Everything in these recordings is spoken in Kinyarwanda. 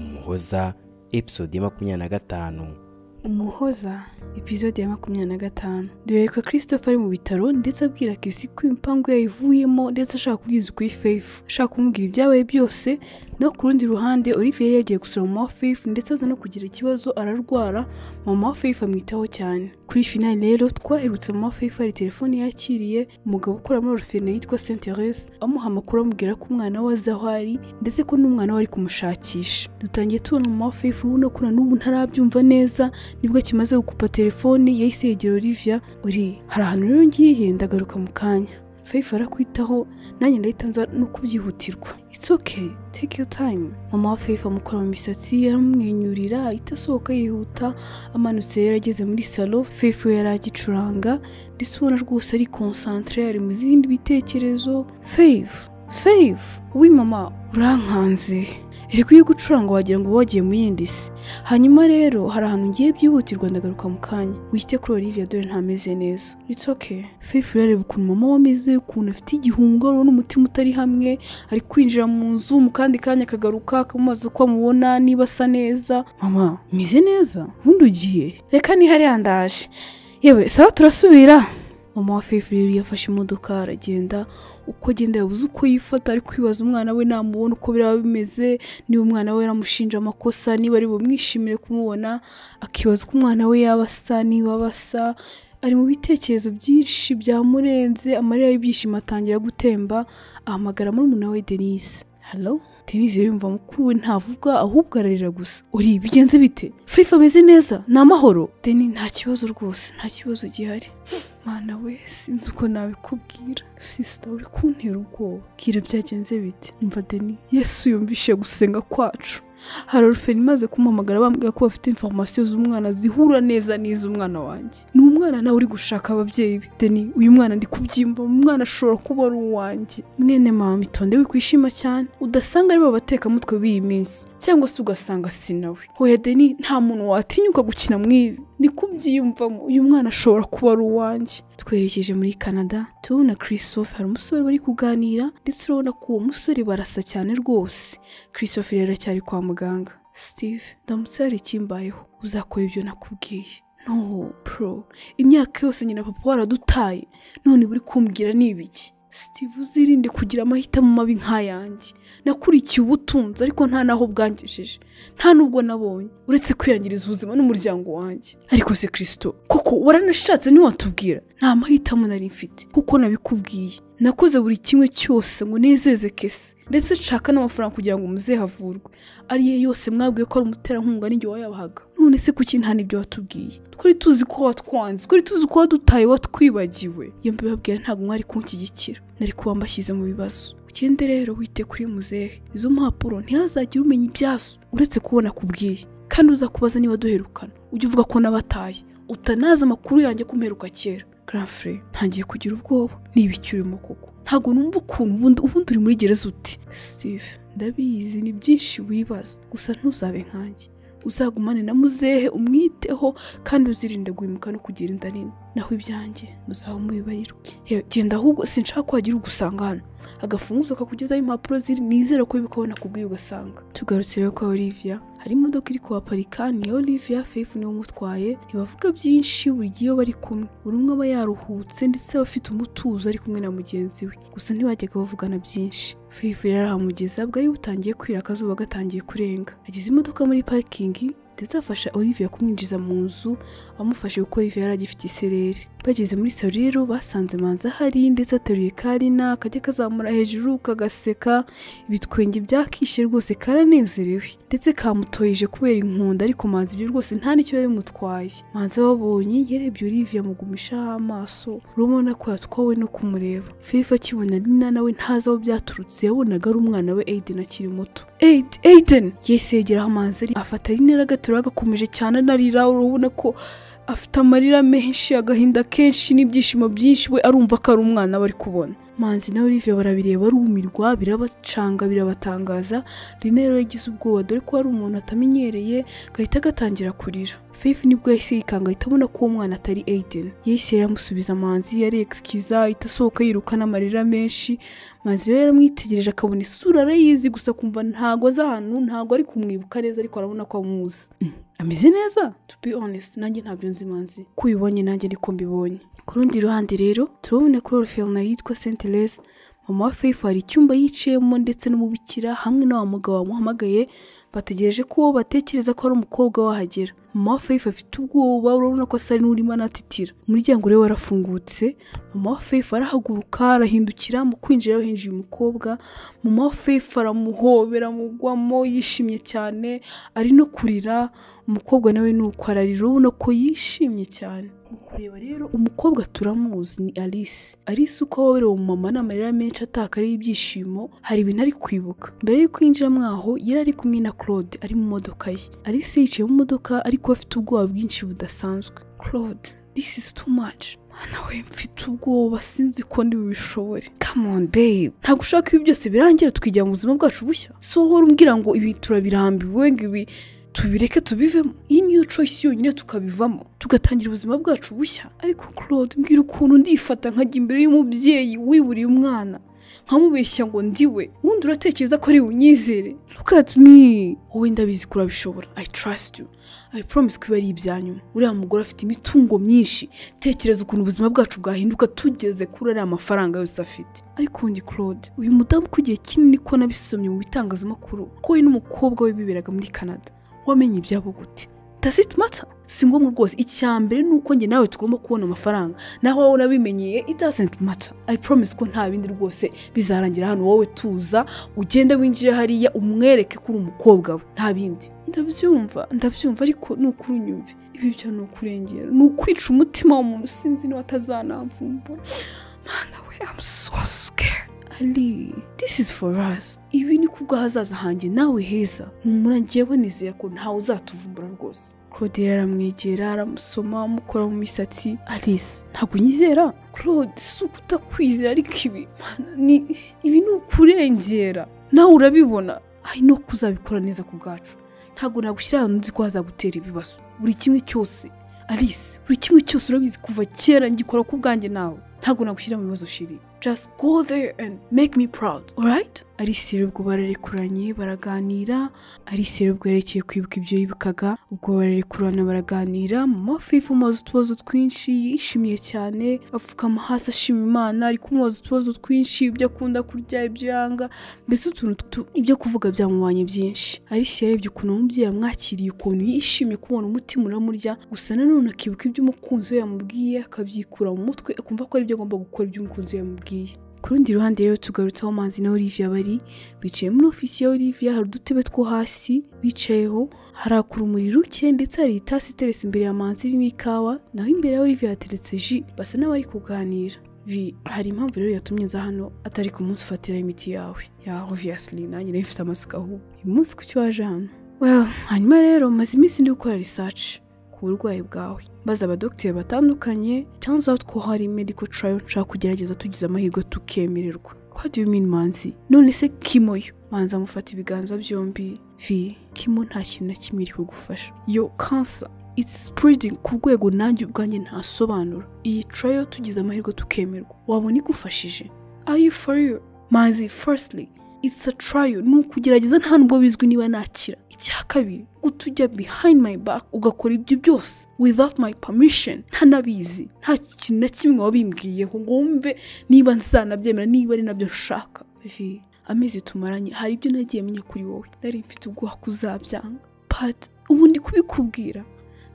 umuhoza episode ya makumyabiri na gatanu umuhoza epizode ya makumyabiri na gatanu duhereka christopher ari mu bitaro ndetse abwira kesi ko impangu yayivuyemo ndetse ashaka kubwiza ukuri faith ashaka kumubwira ibyabaye byose no ku rundi ruhande olivier yari yagiye gusura mama wa faith ndetse aza no kugira ikibazo ararwara mama wa faith amwitaho cyane kuri finali rero twaherutse mama wa faith hari telefone yakiriye umugabo ukora muri orufine yitwa saint therese amuha amakuru amubwira ko umwana we azi aho ari ndetse ko n'umwana we ari kumushakisha dutangiye tubona mama wa faith urabona ko na n'ubu ntarabyumva neza nibwo akimaze gukupa telefone yahise yegera Olivia uri hari ahantu rero ngiye ndagaruka mu kanya Faith arakwitaho nanjye ndahita nza no kubyihutirwa it's okay take your time mama wa Faith amukora mu misatsi aramwenyurira ahita asohoka yihuta amanutse yari ageze muri salo Faith we yari agicuranga ndetse ubona rwose ari concentre ari mu zindi bitekerezo Faith Faith wi mama urankanze eriko iyo gucuranga wagira ngo uba wagiye mu yindi si hanyuma rero hari ahantu ngiye byihutirwa ndagaruka mu kanya wite kuri Olivia dore ntameze neza it's okay Faith yareba ukuntu mama we ameze ukuntu afite igihungo urabona umutima utari hamwe ari kwinjira mu nzu mu kandi kanya akagaruka akamubaza uko amubona niba asa neza mama umeze neza ubundi ugiye reka nihare yandaje yewe sawa turasubira mama wa Faith rero yafashe imodoka aragenda uko agenda yabuze uko yifata ari kwibaza umwana we namubona uko biraba bimeze niba umwana we yaramushinja amakosa niba ari bumwishimire kumubona akibaza uko umwana we yaba asa niba basa ari mu bitekerezo byinshi byamurenze amarira y'ibyishimo atangira gutemba ahamagara murumuna we Denise halo Denise yumva mukuru we ntavuga ahubwo ararira gusa uri bigenze bite Faith ameze neza ni amahoro Deni nta kibazo rwose nta kibazo gihari mwana we sinzi uko nabikubwira sisita uri kuntera ubwoba bwira byagenze bite umva deni yesu yumvishe gusenga kwacu hari oruferi imaze kumuhamagara bambwira ko bafite informasiyo z'umwana zihura neza n'iz'umwana wanjye ni umwana nawe uri gushaka ababyeyi be deni uyu mwana ndi kubyimba umwana ashobora kuba ari uwanjye mwene mama itonde wikwishima cyane udasanga ari bo batekamutwe b'iyi minsi cyangwa se ugasanga si nawe hoya deni nta muntu watinyuka gukina mu ibi ni kubyiyumvamo uyu mwana ashobora kuba ari uwanjye twerekeje muri canada turabona christophe hari umusore bari kuganira ndetse urabona ko uwo musore barasa cyane rwose christophe rero aracyari kwa muganga steve ndamutse hari ikimbayeho uzakora ibyo nakubwiye no pro imyaka yose nyina papa waradutaye none buri kumbwira ni ibiki steve uzirinde kugira amahitamo mabi nk'ayanjye nakurikiye ubutunzi ariko nta n'aho bwangejeje nta n'ubwo nabonye uretse kwiyangiriza ubuzima n'umuryango wanjye ariko se kirisito koko waranashatse ntiwatubwira nta mahitamo nari mfite kuko nabikubwiye nakoze buri kimwe cyose ngo nezeze kese ndetse nshaka n'amafaranga kugira ngo umuzehe avurwe ariyo yose mwabwiye ko ari umuterankunga n'igihe wayabahaga none se kuki nta n'ibyo watubwiye twari tuzi ko watwanze twari tuzi ko wadutaye watwibagiwe iyo mbibabwira ntabwo mwari kunshyigikira nari kuba mbashyize mu bibazo ugende rero wite kuri muzehe izo mpapuro ntihazagire umenya ibyazo uretse kubona kubwiye kandi uzakubaza niba duherukana ujye uvuga ko nabataye utanazi amakuru yanjye ko mperuka kera garafure ntangiye kugira ubwoba niba icyo urimo koko ntabwo numva ukuntu ubundi ubundi uri muri gereza uti steve ndabizi ni byinshi wibaza gusa ntuzabe nkanjye uzagumane na muzehe umwiteho kandi uzirinde guhimuka no kugira inda nini naho ibyanjye muzaba mubibarirwe genda ahubwo sinshaka ko wagira ugusanga hano agafunguzo kakugezaho impapuro ziri nizere ko ubikabona kubwiye ugasanga tugarutse rero kwa Olivia hari imodoka iri kuhaparika niyo Olivia Faith niwe umutwaye ntibavuga byinshi buri gihe iyo bari kumwe buri umwe aba yaruhutse ndetse aba afite umutuzo ari kumwe na mugenzi we gusa ntibajyaga bavugana byinshi Faith yari ahamugeza bwari butangiye kwira akazuba gatangiye kurenga ageze imodoka muri parikingi ndetse afasha Olivia kumwinjiza mu nzu amufashe kuko Olivia yari agifite isereri bageze muri salo rero basanze manza ahari ndetse ateruye karina kajya kazamura hejuru kagaseka ibitwenge byakishe rwose karanezerewe ndetse kamutoyeje kubera inkunda ariko manza ibyo rwose nta n'icyo yari bimutwaye manza babonye yarebye Olivia amugumishaho amaso urabona ko yatwawe no kumureba Faith akibona Lina nawe ntazi aho byaturutse yabonaga ari umwana we Aiden akiri muto Aiden yahise yegeraho manza afata Lina aragaterura agakomeje cyane anarira urabona ko afite amarira menshi agahinda kenshi n'ibyishimo byinshi we arumva ko ari umwana bari kubona manzi na olivier barabireba barumirwa birabacanga birabatangaza rina rero yagize ubwoba dore ko hari umuntu atamenyereye gahita agatangira kurira faith nibwo yahise yikanga ahita abona ko uwo mwana atari aiden yahise rero amusubiza manzi yari excuse ahita asohoka yiruka n'amarira menshi manzi rero yaramwitegereje akabona isura arayizi gusa kumva ntago azi ahantu ntago ari kumwibuka neza ariko arabona ko amuzi ameze neza to be honest nanjye ntabyo nzi manzi ko ubibonye nanjye niko mbibonye ku rundi ruhande rero turabona kuri orifeyina yitwa sentelese mama wa faith hari icyumba yicayemo ndetse n'umubikira hamwe na wa mugabo wamuhamagaye bategereje ko uwo batekereza ko ari umukobwa wahagera mama wa faith afite ubwoba urabona ko asa n'urimo anatitira umuryango rero warafungutse mama wa faith arahaguruka arahindukira mu kwinjira rero hinjiye umukobwa mama wa faith aramuhobera amugwamo yishimye cyane ari no kurira umukobwa nawe ni uko ararira urabona ko yishimye cyane mu kureba rero umukobwa turamuzi ni alice alice uko wabereye umumama ni amarira menshi ataka ariho ibyishimo hari ibintu ari kwibuka mbere y'uko yinjira mwaho yari ari kumwe na claude ari mu modoka ye alice yicaye mu modoka ariko afite ubwoba bwinshi budasanzwe claude this is too much mana we mfite ubwoba sinzi ko ntibubishobore come on babe ntabwo ushaka ibi byose birangira tukijya mu buzima bwacu bushya sohora umbwira ngo ibi turabirambiwe ngo ibi tubireke tubivemo iyi niyo choice yonyine tukabivamo tugatangira ubuzima bwacu bushya ariko claude mbwira ukuntu ndifata nkajya imbere y'umubyeyi wiburiye umwana nkamubeshya ngo ndiwe ubundi uratekereza ko ari bunyizere look at me wowe ndabizi ko urabishobora i trust you i promise ko ibi ari ibyanyuma uriya mugore afite imitungo myinshi tekereza ukuntu ubuzima bwacu bwahinduka tugeze kuri ariya mafaranga yose afite ariko undi claude uyu mudamu ko igihe kinini ko nabisomye mu bitangazamakuru ko we n'umukobwa we biberaga muri canada wamenye ibyabo gute does it matter si ngombwa rwose icya mbere ni uko njye nawe tugomba kubona amafaranga naho wowe unabimenyeye it doesn't matter i promise ko nta bindi rwose bizarangira hano wowe tuza ugenda winjire hariya umwereke ko uri umukobwa we nta bindi ndabyumva ndabyumva ariko ni ukuri unyumve ibi byo ni ukurengera ni ukwica umutima w'umuntu sinzi niba atazanamvumbura mana we i'm so scared Ali, this is for us. Ibi ni kubw'ahazaza hanjye nawe heza. Humura njyewe nizeye ko ntawe uzatuvumbura rwose. Claude rero aramwegera aramusoma amukora mu misatsi Alice ntabwo nyizera Claude si ukutakwizera ariko ibi Mana, ni- ibi ni ukurengera nawe urabibona ari no kuzabikora neza ku bwacu ntabwo nagushyira ahantu nzi ko hazagutera ibibazo buri kimwe cyose Alice buri kimwe cyose urabizi kuva kera ngikora ku bwanjye nawe ntabwo nagushyira mu bibazo shiri just go there and make me proud alright Alice rero ubwo bararekuranye baraganira Alice rero ubwo yerekeye kwibuka ibyo yibukaga ubwo bararekurana baraganira mama wa Faith umubaza utubazo twinshi yishimiye cyane apfukama hasi ashima imana ari kumubaza utubazo twinshi ibyo akunda kurya ibyo yanga mbese utuntu tu- ibyo kuvuga byamubanye byinshi Alice yarebye ukuntu umubyeyi yamwakiriye ukuntu yishimye kubona umutima uramurya gusa nanone akibuka ibyo umukunzi we yamubwiye akabyikura mu mutwe akumva ko ari byo agomba gukora ibyo umukunzi we yamubwiye ku rundi ruhande rero tugarutse aho manzi na Olivia bari bicaye muri ofisi ya Olivia hari udutebe two hasi bicayeho haraka urumuri ruke ndetse hari itasi iteretse imbere ya manzi irimo ikawa naho imbere ya Olivia hateretse ji basa n'abari kuganira Vi, hari impamvu rero yatumye nza hano atari ku munsi ufatiraho imiti yawe ya obviously nanjye rero mfite amasuka ahubwo uyu munsi kuki waje hano well hanyuma rero maze iminsi ndi gukora research ku burwayi bwawe maze abadogiteri batandukanye turns out ko hari medical trial nshaka kugerageza tugize amahirwe tukemererwa what do you mean manzi none se kimo yo manzi amufata ibiganza byombi vi kimo nta kintu na kimwe iri kugufasha yo cancer it's spreading ku rwego nanjye ubwanjye ntasobanura iyi trayo tugize amahirwe tukemerwa wabona igufashije are you for you manzi firstly it's a trial ni ukugerageza nta nubwo bizwi niba nakira icya kabiri utujya behind my back ugakora ibyo byose without my permission ntanabizi nta kintu na kimwe wabimbwiyeho ngo wumve niba nzanabyemera niba ari nabyo nshaka Vi, amezi tumaranye hari ibyo nagiye menya kuri wowe nari mfite ubwoba ko uzabyanga but ubu ndi kubikubwira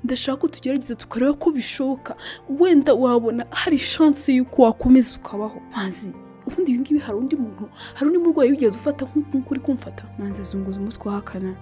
ndashaka ko tugerageza tukareba ko bishoboka wenda wabona hari shansi y'uko wakomeza ukabaho manzi ubundi ibi ngibi hari undi muntu hari undi murwayi wigeze ufata nk'uko nk'uko uri kumfata manzi azunguza umutwe ahakana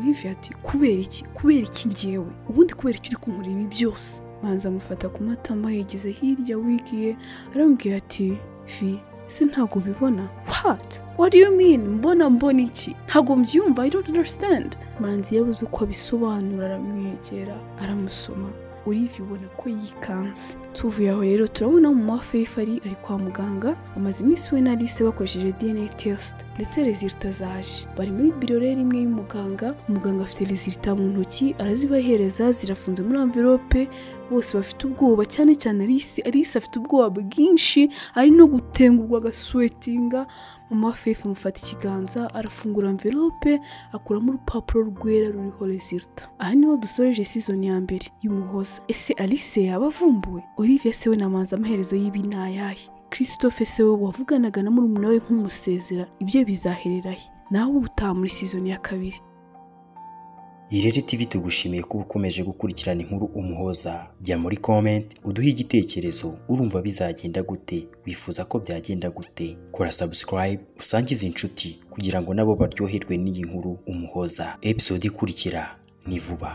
wivi ati kubera iki kubera iki ngewe ubundi kubera iki uri kunkurira ibi byose manzi amufata ku matama yigeze hirya wigiye aramubwira ati vi se ntabwo ubibona what what do you mean mbona mbona iki ntabwo mbyumva i don't understand manzi yabuze uko abisobanura aramwegera aramusoma olive ubona ko yikanze tuvuye aho rero turabona mu wa faith ari ari kwa muganga amaze iminsi we na Alice bakoresheje dna test ndetse resulta zaje bari muri biro rero imwe y'umuganga umuganga afite resulta mu ntoki arazibahereza zirafunze muri envelope bose bafite ubwoba cyane cyane Alice Alice afite ubwoba bwinshi ari no gutengurwa agaswetinga mama wa faith amufata ikiganza arafungura envelope akuramo urupapuro rwera ruriho resulta aha niho dusoreje season ya mbere y'umuhoza ese Alice yaba avumbuwe Olivia se we namanza amaherezo y'ibi ni ayahe Christophe se we wavuganaga na murumuna we nk'umusezera ibyo bizaherera he nawe uba utaha muri season ya kabiri irere tv tugushimiye kuba ukomeje gukurikirana inkuru umuhoza jya muri comment uduhe igitekerezo urumva bizagenda gute wifuza ko byagenda gute kora subscribe usangize inshuti kugira ngo nabo baryoherwe n'iyi nkuru umuhoza episode ikurikira ni vuba